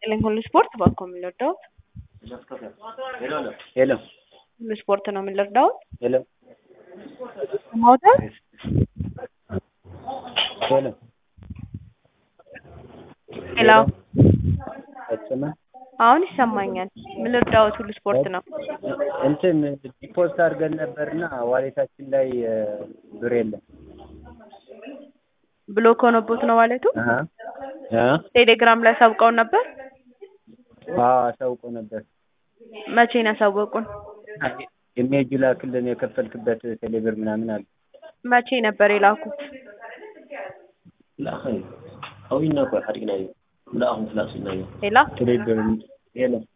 ይስጥልኝ ሁሉ ስፖርት ባኮ የምንረዳው ሄሎ ሁሉ ስፖርት ነው የምንረዳው ሄሎ ማውጣት ሄሎ ሄሎ ፈጽመ አሁን ይሰማኛል የምንረዳውት ሁሉ ስፖርት ነው እንትን ዲፖስት አድርገን ነበርና ዋሌታችን ላይ እ ብር የለም። ብሎክ ሆኖቦት ነው ማለቱ አሀ አ ቴሌግራም ላይ አሳውቀውን ነበር አዎ አሳውቆ ነበር። መቼ ነው ያሳወቁን ኢሜጁ ላክልን የከፈልክበት ቴሌብር ምናምን አለ። መቼ ነበር የላኩት لا خير خوينا كوي حرقنا لا هم ثلاث سنين ሌላ ቴሌብር ሄሎ